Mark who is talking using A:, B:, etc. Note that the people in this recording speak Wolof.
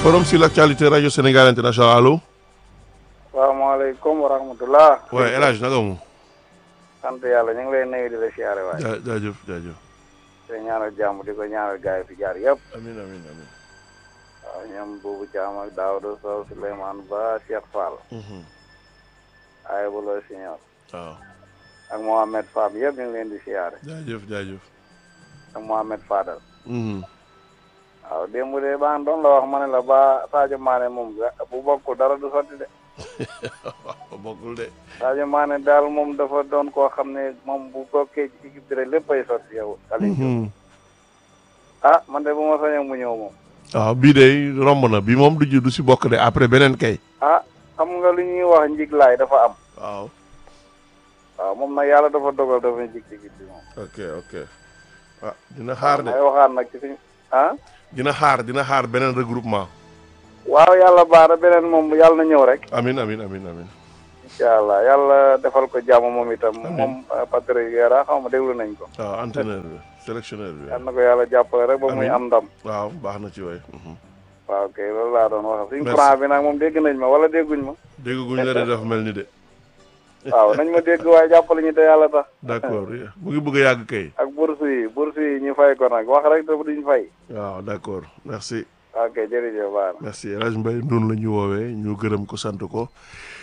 A: forum sur l'actualité radio Sénégal international allo.
B: salaamaaleykum wa rahmatulah.
A: waaye El Hadj naka mu.
B: sant yàlla ñu ngi lay nuyu di la siyaare waay.
A: jaa jaajëf jaajëf.
B: te ñaanal jàmm di ko ñaanal gars yi fi jaar yëpp.
A: amiin amiin amiin.
B: waaw ñoom Boubou Thiam ak Daouda Sow Souleymane Ba Cheikh Fall. ay bu la signor
A: waaw.
B: ak Mohamed Fam yëpp ñu ngi leen di siyaare.
A: jaajëf jaajëf.
B: ak Mohamed Fadal.
A: Mhm.
B: waaw démb de baa doon la wax ma ne la ba Sadio Mané moom bu bokkul dara du sotti de.
A: waaw bokkul de.
B: Sadio Mané daal moom dafa doon koo xam ne moom bu bokkee ci équipe bi rek léppay sotti yow. Aliou Diop
A: Mhm.
B: ah man de bu ma sañoon mu ñëw moom.
A: waaw bii de romb na bi moom du ji du si bokk de après beneen kay.
B: ah xam nga lu ñuy wax njiglaay dafa am.
A: waaw.
B: waaw moom nag yàlla dafa dogal dafa njig ci équipe bi moom.
A: ok ok. ah dina xaar de
B: may waxaat nag ci suñu ah.
A: dina xaar dina xaar beneen regroupement.
B: waaw yàlla baara beneen moom yàlla na ñëw rek.
A: amin amin amin amin
B: incha allah yàlla defal ko jàmm moom itam.
A: Amiin.
B: moom Patrick Vieira xaw ma déglu nañ ko.
A: waaw entraîneur bi sélectionneur bi.
B: yàlla na ko yàlla jàppale rek ba muy
A: Amiin.
B: am ndam.
A: waaw baax na ci waay. Mhm.
B: waaw kay loolu laa doon wax suñu
A: Merci.
B: franc bi nag moom dégg nañ ma wala dégguñ ma.
A: dégg guñ la de dafa mel ni de.
B: waaw nañ ma dégg waaye jàppale ñu te yàlla tax.
A: d'accord mu ngi bëgg a yàgg kay.
B: ak bourse yi bourse yi ñu fay ko nag wax rek te duñ fay.
A: waaw d'accord merci.
B: ok jërëjëf baara.
A: merci El Hadj Mbaye noonu la ñu woowee ñu gërëm ko sant ko